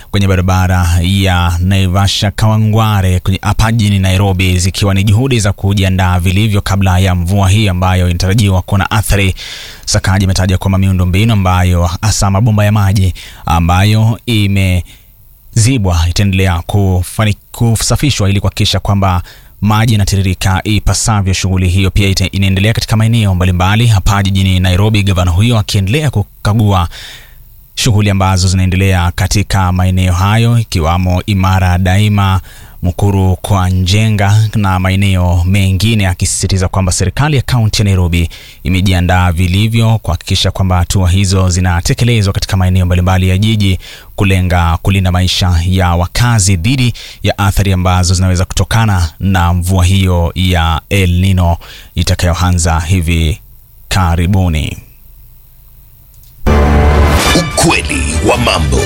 kwenye barabara ya Naivasha Kawangware kwenye hapa jijini Nairobi, zikiwa ni juhudi za kujiandaa vilivyo kabla ya mvua hii ambayo inatarajiwa kuwa na athari. Sakaji imetaja kwamba miundo mbinu ambayo hasa mabomba ya maji ambayo imezibwa itaendelea kufani- kusafishwa ili kuhakikisha kwamba maji yanatiririka ipasavyo. Shughuli hiyo pia ita- inaendelea katika maeneo mbalimbali hapa jijini Nairobi, gavana huyo akiendelea kukagua shughuli ambazo zinaendelea katika maeneo hayo ikiwamo Imara Daima, Mukuru kwa Njenga na maeneo mengine, akisisitiza kwamba serikali ya kaunti ya Nairobi imejiandaa vilivyo kuhakikisha kwamba hatua hizo zinatekelezwa katika maeneo mbalimbali ya jiji kulenga kulinda maisha ya wakazi dhidi ya athari ambazo zinaweza kutokana na mvua hiyo ya El Nino itakayoanza hivi karibuni. Ukweli wa mambo.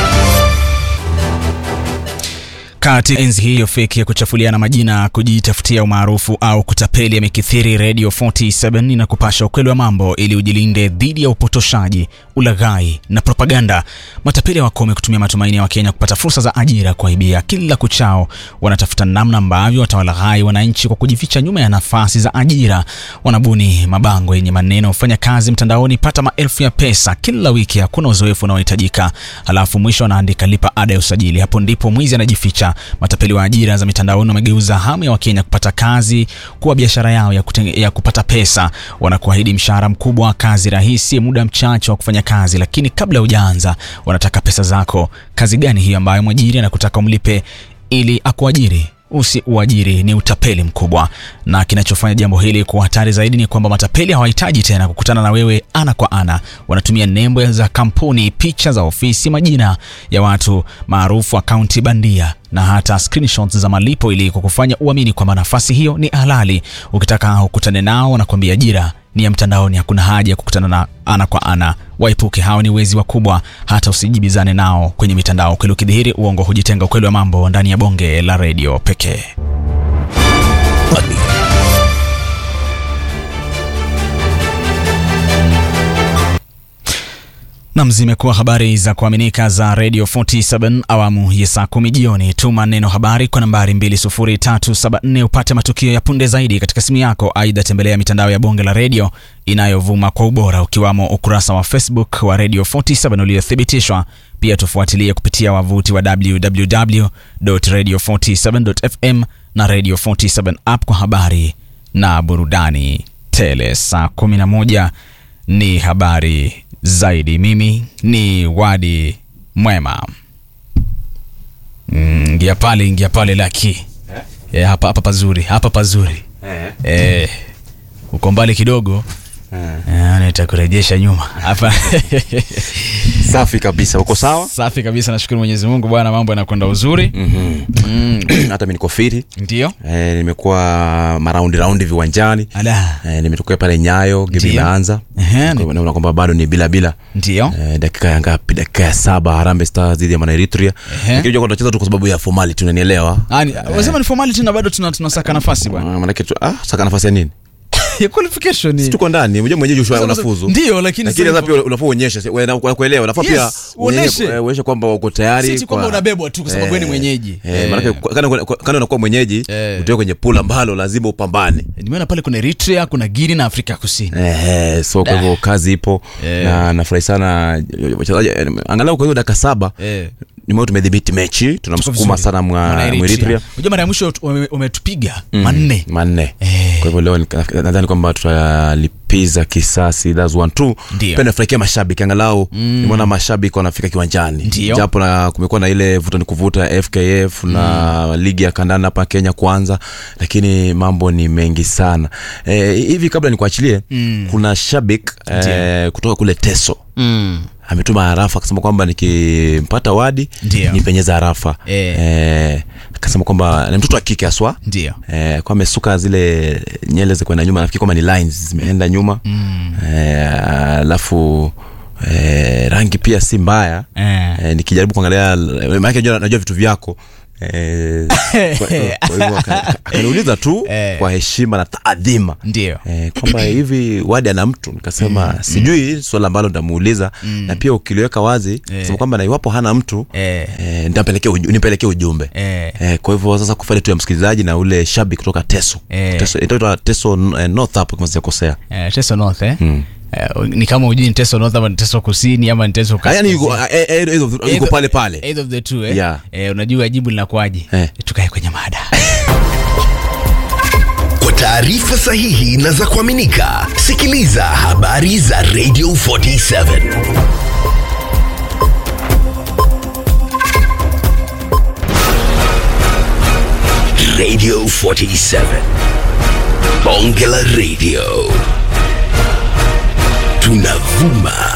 Katika enzi hiyo feki ya kuchafuliana majina, kujitafutia umaarufu au kutapeli yamekithiri, Radio 47 na kupasha ukweli wa mambo ili ujilinde dhidi ya upotoshaji, ulaghai na propaganda. Matapeli wakome kutumia matumaini ya Wakenya kupata fursa za ajira kuaibia kila kuchao. Wanatafuta namna ambavyo watawalaghai wananchi kwa kujificha nyuma ya nafasi za ajira. Wanabuni mabango yenye maneno fanya kazi mtandaoni, pata maelfu ya pesa kila wiki, hakuna uzoefu unaohitajika, halafu mwisho wanaandika lipa ada ya usajili. Hapo ndipo mwizi anajificha. Matapeli wa ajira za mitandaoni wamegeuza hamu ya Wakenya kupata kazi kuwa biashara yao ya, kutenge, ya kupata pesa. Wanakuahidi mshahara mkubwa, kazi rahisi, muda mchache wa kufanya kazi, lakini kabla hujaanza wanataka pesa zako. Kazi gani hiyo ambayo mwajiri anakutaka umlipe ili akuajiri? Usi uajiri ni utapeli mkubwa, na kinachofanya jambo hili kuwa hatari zaidi ni kwamba matapeli hawahitaji tena kukutana na wewe ana kwa ana. Wanatumia nembo za kampuni, picha za ofisi, majina ya watu maarufu, akaunti bandia na hata screenshots za malipo ili kukufanya uamini kwamba nafasi hiyo ni halali. Ukitaka ukutane nao, wanakuambia ajira ni ya mtandaoni, hakuna haja ya kukutana na ana kwa ana. Waepuke, hao ni wezi wakubwa, hata usijibizane nao kwenye mitandao. Ukweli ukidhihiri, uongo hujitenga. Ukweli wa mambo ndani ya bonge la redio pekee. Nam, zimekuwa habari za kuaminika za Radio 47 awamu ya saa kumi jioni. Tuma neno habari kwa nambari 20374 upate matukio ya punde zaidi katika simu yako. Aidha, tembelea mitandao ya bonge la redio inayovuma kwa ubora ukiwamo ukurasa wa Facebook wa Radio 47 uliothibitishwa. Pia tufuatilie kupitia wavuti wa www.radio47.fm na Radio 47 app kwa habari na burudani tele. Saa 11 ni habari zaidi. Mimi ni Wadi Mwema. Mm, Ingia pale, ingia pale laki eh? hapa hapa pazuri, hapa pazuri eh. Uko mbali kidogo eh, nitakurejesha nyuma hapa Safi kabisa, uko sawa? safi kabisa, nashukuru Mwenyezi Mungu bwana, mambo yanakwenda uzuri Mhm. Hata mimi niko fiti ndio. eh, nimekuwa maraundi raundi viwanjani Ala, eh, nimetokea pale Nyayo game Ndio. imeanza, Ehe, ni- naona kwamba bado ni bila bila ndio eh, dakika ya ngapi? Dakika ya saba Harambee Stars dhidi ya Mwana Eritrea, Ehe. lakini unajua tunacheza tu kwa sababu ya formality, unanielewa? Ah, ni- wasema ni formality na bado tuna- tunasaka nafasi bwana Ah, Maanake tu ah, saka nafasi ya nini? ya qualification ni- Si tuko ndani, unajua mwenyeji ushwa unafuzu ndio, lakini lakini sasa- sasa pia unafaa uonyeshe si- wana- kwa kuelewa unafaa Yes, pia uoneshe. uonyeshe- uonyeshe kwamba uko tayari Si kwamba kwa- unabebwa tu kwa sababu wewe ni mwenyeji. eh, Eh. maanake kana kana unakuwa mwenyeji Eh. utoe kwenye pool ambalo lazima upambane nimeona pale kuna Eritrea, kuna Guinea na Afrika Kusini. Eh, so kwa hivyo kazi ipo Eh. na nafurahi sana wachezaji eh, angalau kwa hiyo dakika saba Eh. nimeo tumedhibiti mechi tunamsukuma vizuri. sana mwa Mwana Eritrea. Mweritria Unajua mara ya mwisho ume- umetupiga manne. manne Eh. kwa hivyo leo nika- nadhani kwamba tutalipiza kisasi that's one two Ndio. pia nafurahikia mashabiki angalau nimeona mashabiki wanafika kiwanjani Ndio. japo na kumekuwa na ile vuta ni kuvuta FKF na ligi ya kandanda hapa Kenya kwanza lakini mambo ni mengi sana eh, hivi kabla nikuachilie kuna shabik eh, kutoka kule Teso Mm. ametuma harafa akasema kwamba nikimpata wadi Ndio. nipenyeza harafa Eh. eh, akasema kwamba ni mtoto wa kike aswa Ndio. eh, kwa amesuka zile nyele za kwenda nyuma nafikiri kwamba ni lines zimeenda nyuma mm. eh, alafu eh, rangi pia si mbaya Eh. eh, nikijaribu kuangalia maanake najua, najua vitu vyako Eh, kwa- kwa hivyo aka- aka- akaniuliza tu Eh. kwa heshima na taadhima ndio Eh, kwamba hivi wadi ana mtu nikasema sijui swala ambalo nitamuuliza na pia ukiliweka wazi Eh. sema kwamba na iwapo hana mtu Eh. eh, nitampelekea uju- nipelekee ujumbe Eh. Eh, kwa hivyo sasa kufanya tu ya msikilizaji na ule shabi kutoka teso Eh. teso itaitwa teso eh, north hapo kama sijakosea Eh, teso north eh? Eh, ni kama ujui ni teso north ama ni teso kusini ama ni teso Ah, yani yuko kaskazini. eh, eh, yuko- yuko Either- pale pale either of the two, eh? Yeah. Eh, unajua jibu linakuaje Eh. tukae kwenye mada Kwa taarifa sahihi na za kuaminika, sikiliza habari za Radio 47 Radio 47 Bonge la Radio tunavuma